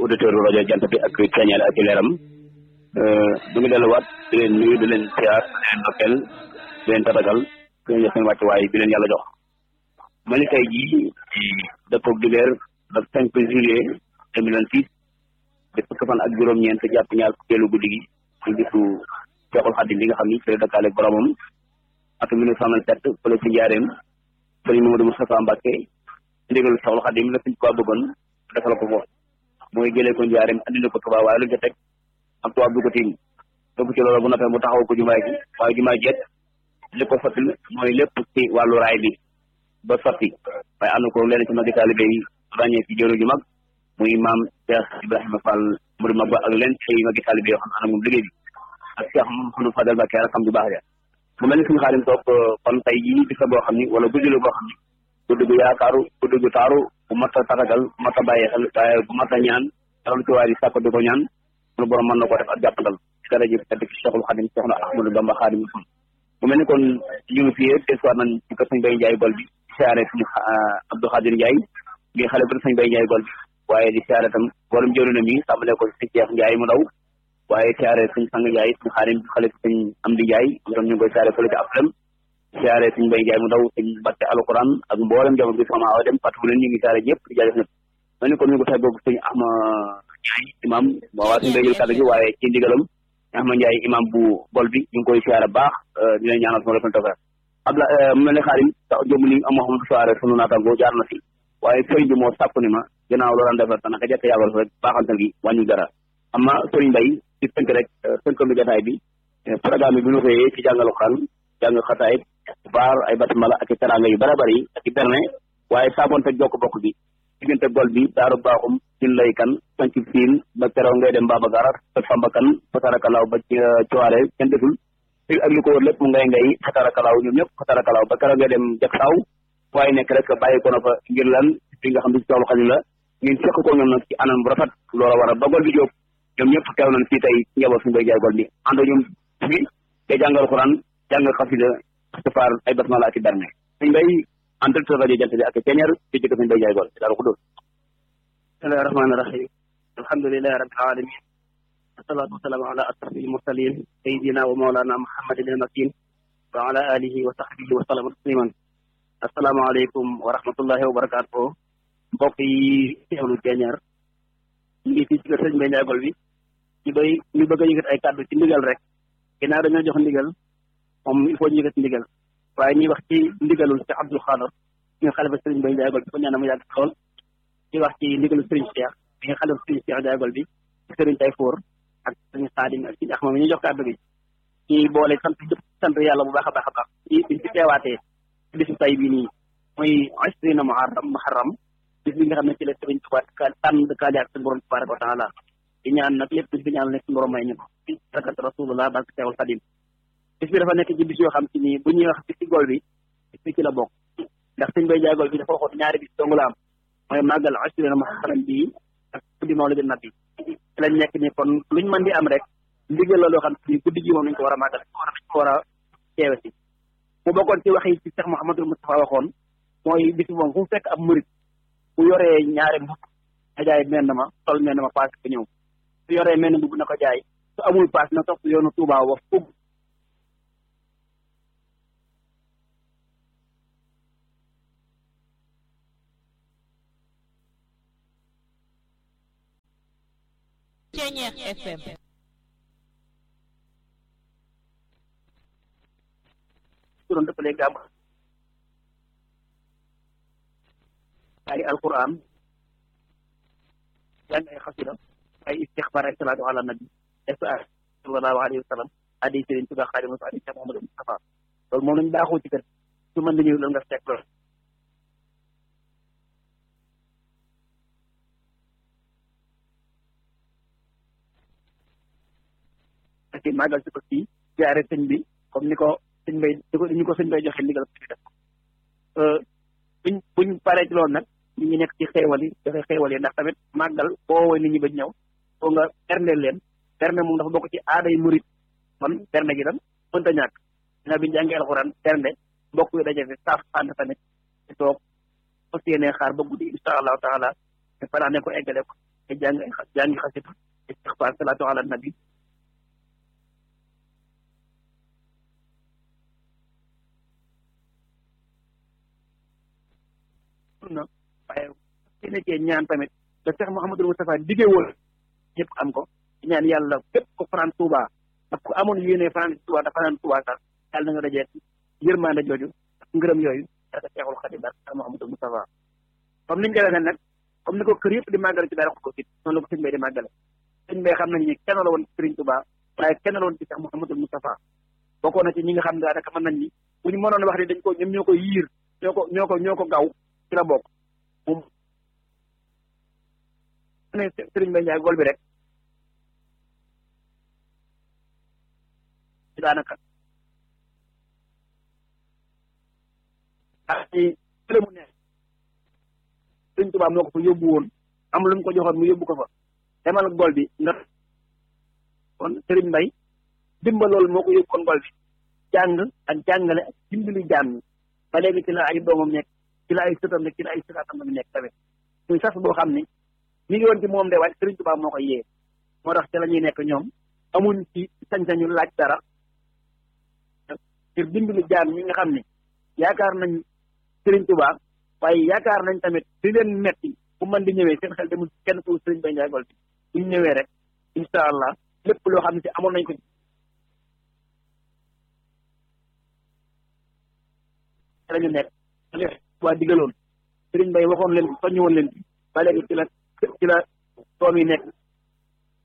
auditeur rajo jant bi ak ceeñeel ak leeram du ngi delluwaat di leen nuyu di leen siyaar di leen ndokkeel di leen tatagal di leen jox seen wàccuwaay bi leen yàlla jox ma ni tey jii dëppoog dibeer le cinq juillet deux mille vingt six di fukk fan ak juróom-ñeent jàpp ñaar fukkeelu guddi gi ci bisu Seexul Xadim bi nga xam ni ci la dëkkaale boromam ak mille neuf cent vingt-sept fële ci njaareem sëriñ Mamadou Moustapha Mbacke ndigal Seexul Xadim la suñ ko bëggoon defal ko foofu mooy jëlee ko njaareem andina ko Tuubaa waaye lu ca teg ak tubaab bi ko tiim topp ci loolu bu noppee mu taxaw ko jumaay gi waaye jumaay jeet li ko sottil mooy lépp ci wàllu raay bi ba sotti waaye am na ko leen ci magi taalibe yi ràññee ci jëru ju mag muy maam Cheikh Ibrahima Fall mu mag ba ak leen ci magi taalibe yoo xam ne ana moom liggéey bi ak Cheikh Mouhamadou Fadel Mbacké rakam bu baax ja mu mel ni suñu xaarim toog kon tey jii bis la boo xam ni wala guddi la boo xam ni guddi gu yaakaaru guddi gu taaru bu mat a tatagal bu mat a bàyyi xel waaye bu mat a ñaan dara lu ci waay di sàkko di ko ñaan sunu borom mën na ko def ak jàppandal ci dara ji tedd ci Cheikhul Khadim Cheikh na Ahmadou Bamba Khadim Rasul mu mel ni kon ñu ngi fii des fois nañ ci kër sëñ Bay Njaay gol bi di siyaare suñu Abdou Khadir Njaay ngi xale bu sëñ Bay Njaay gol bi waaye di siyaare tam borom jëru na mi tàmbale ko si Cheikh Njaay mu ndaw waaye siyaare suñ sang Njaay suñu xaarim xale suñ Amdi Njaay ñoom ñu ngi koy siyaare fële ci Aflem siyaare suñ Bay Njaay mu ndaw suñ Batte alquran ak mboolem jamono bi sama awa dem fàttali leen ñu ngi siyaare ñëpp di jaajëf ñëpp mel ni kon ñu ko fay bokk suñ Ahma Njaay imam moo waa suñu bay jël kàddu gi waaye ci ndigalam Ahma Njaay imam bu bol bi ñu ngi koy siyaare baax di leen ñaanal sama defal tawfeex abla mu mel ne xaarim sax jëm li am xam soirée sunu naataango jaar na fi waaye sëriñ bi moo sàkku ni ma ginnaaw loo daan defar naka jekk yàggal rek baaxantal gi wàññi dara amma sëriñ Bay ci tënk rek tënk mi jotaay bi programme bi bu ñu xëyee ci jàngalu xaan jàng xataay baar ay batimala ak i teranga yu bare bari ak i berne waaye saabonte jokk bokk bi diggante gol bi daaru baaxum sin lay kan sanc siin ba keroog ngay dem Baba Garar ak Samba kan fatarakalaaw ba ci cowaare kenn desul fi ak li ko wër lépp mu ngay ngay fatarakalaaw ñoom ñëpp fatarakalaaw ba keroog ngay dem jak saaw waaye nekk rek bàyyi ko na fa ngir lan fi nga xam ne si toolu xadim la ngeen fekk ko ñoom nag ci anam bu rafet loola war a ba gol bi jóob ñoom ñëpp teew nañ fii tey njaboot suñu bay jaay gol bi ànd ñoom fi te jàngal xuraan jàng xasida astafaar ay basmala ak i berne suñ bay en directeur rajo jant bi ak ceñeer ci jëkk suñu bay jaay gol daal ko dóor bismillahi rahmaani rahim alhamdulilahi rabbil alamin wasalaatu wasalaamu ala asrafil mursalin sayidina wa maulana muhammadin al makin wa ala alihi wa sahbihi wa sallam tasliman asalaamaaleykum wa rahmatullahi wa barakaatu mbokk yi teewlu ceñeer ñu ngi fii ci kër sëñ Bay Njaay Gol bi ñu bay ñu bëgg a yëkkat ay kàddu ci ndigal rek ginnaaw dañoo jox ndigal moom il faut ñu yëkkat ndigal waaye ñuy wax ci ndigalul ci Abdul Xaadar bi nga xalifa sëriñ Bay Njaay Gol bi ko ñaanal mu yàgg lool di wax ci ndigalul sëriñ Cheikh bi nga xalifa sëriñ Cheikh Njaay Gol bi sëriñ Tayfoor ak sëriñ Xaadim ak sëriñ Axma mi ñu jox kàddu gi ci boole sant jëpp sant yàlla bu baax a baax a baax ci biñ ci teewaatee ci bisu tay bi nii muy asrina muharram muharram bis bi nga xam ne ci la sëriñ Tuubaa tànn dëkkaale ak suñu borom tabaraka wa taala di ñaan nag lépp bis bi ñaan nekk suñu borom may ñu ko ci barakat rasulullah barke Seexul Xadim bis bi dafa nekk ci bis yoo xam ci nii bu ñuy wax bis ci gol bi bis bi ci la bokk ndax sëñ bay jaay gol bi dafa waxoon ñaari bis dong la am mooy màggal asrina muharram bi ak guddi mawlidi nabi ci lañ nekk ni kon luñ mën di am rek ndigal la loo xam ci guddi gi moom nañ ko war a màggal war a ko war a teewe si mu bokkoon ci wax yi ci Cheikh Mouhamadou Moustapha waxoon mooy bis moom fu mu fekk ab murit bu yoree ñaari mbub na jaay menn ma sol menn ma paas ko ñëw su yoree menn mbub na ko jaay su amul paas na topp yoonu Touba wa fug Ceñeex FM su doon dëppalee gàmm ay alquran jàng ay xasida ay istixfar ay salaatu ala nabi sa sallallahu alayhi wa sallam adi sëriñ Tuubaa Xaadimu Rasuul adi Cheikh Mouhamadou Moustapha loolu moom lañu baaxoo ci kër su mën dañëw loolu nga fekk loolu ak màggal si ko fii jaare sëñ bi comme ni ko sëñ bay di ko ñu ko sëñ bay joxe ndigal ko ci def buñ buñ paree ci loolu nag ñu ngi nekk ci xeewal yi joxe xeewal yi ndax tamit màggal boo woowee nit ñi ba ñëw foo nga berndeel leen berne moom dafa bokk ci aaday murit kon berne gi tam mënta ñàkk dina bi jàngi alxuraan bernde mbokk yi daje fi saaf ànd tamit ci toog fas yéenee xaar ba guddi insha allahu taala te fanaa ne ko eggale ko ay jàng ay jàngi xasita istixfaar salaatu ala nabi na waaye ki nekkee ñaan tamit te Cheikh Mouhamadul Moustapha diggee woon ñëpp am ko ñaan yàlla képp ko fanaan Touba ak ku amoon yéene fanaan Touba dafa fanaan Touba sax yàlla na nga dajee yërmande jooju ak ngërëm yooyu ak Cheikhul Khadim ak Cheikh Mouhamadul Moustapha comme niñ koy waxee nag comme ni ko kër yëpp di màggale ci daara ko sit noonu la ko sëñ bay di màggale sëñ bay xam nañ ni kenn la woon ci Sëriñ Touba waaye kenn la woon ci Cheikh Mouhamadul Moustapha bokkoon na ci ñi nga xam ne daanaka mën nañ ni bu ñu mënoon wax ni dañ ko ñoom ñoo ko yiir ñoo ko ñoo ko ñoo ko gaw ci la bokk moom ne Sëriñ Bay Njaay gol bi rek daanaka ak ci fële mu nekk Sëriñ Tuubaa moo ko fa yóbbu woon am lu mu ko joxoon mu yóbbu ko fa demal gol bi nga kon Sëriñ Mbay dimbal loolu moo ko yóbbu kon gol bi jàng ak jàngale ak dimbali jaam ñi ba léegi ci la ay doomam nekk ci la ay sëtam nekk ci la ay sëtaatam mi nekk tamit muy sas boo xam ni mi ngi woon ci moom de waaye Sëriñ Tuubaa moo ko yee moo tax ci la ñuy nekk ñoom amuñ ci sañ-sañu laaj dara ngir dimbali jaam ñi nga xam ni yaakaar nañ Sëriñ Tuubaa waaye yaakaar nañ tamit di leen metti bu mën di ñëwee seen xel demul kenn ku Sëriñ Bay Njaay Gol bi bu ñu ñëwee rek incha allah lépp loo xam ne si amoon nañ ko la ñu nekk waa digaloon Sëriñ Bay waxoon leen soññu woon leen ba léegi ci la ci la doom yi nekk